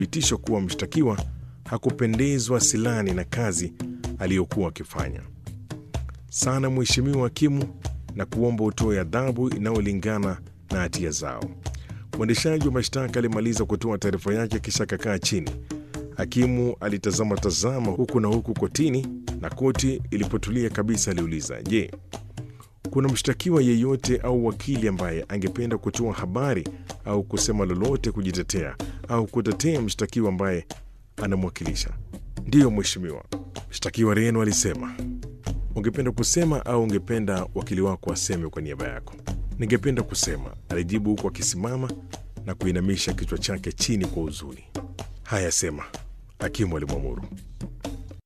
thibitisho kuwa mshtakiwa hakupendezwa silani na kazi aliyokuwa akifanya sana, Mheshimiwa Hakimu, na kuomba utoe adhabu inayolingana na hatia zao. Mwendeshaji wa mashtaka alimaliza kutoa taarifa yake kisha akakaa chini. Hakimu alitazama tazama huku na huku kotini, na koti ilipotulia kabisa aliuliza, je, kuna mshtakiwa yeyote au wakili ambaye angependa kutoa habari au kusema lolote kujitetea au kutetea mshtakiwa ambaye anamwakilisha? Ndiyo mheshimiwa, mshtakiwa Reno alisema. Ungependa kusema au ungependa wakili wako aseme kwa niaba yako? Ningependa kusema, alijibu huku akisimama na kuinamisha kichwa chake chini kwa huzuni. Haya, sema, hakimu alimwamuru.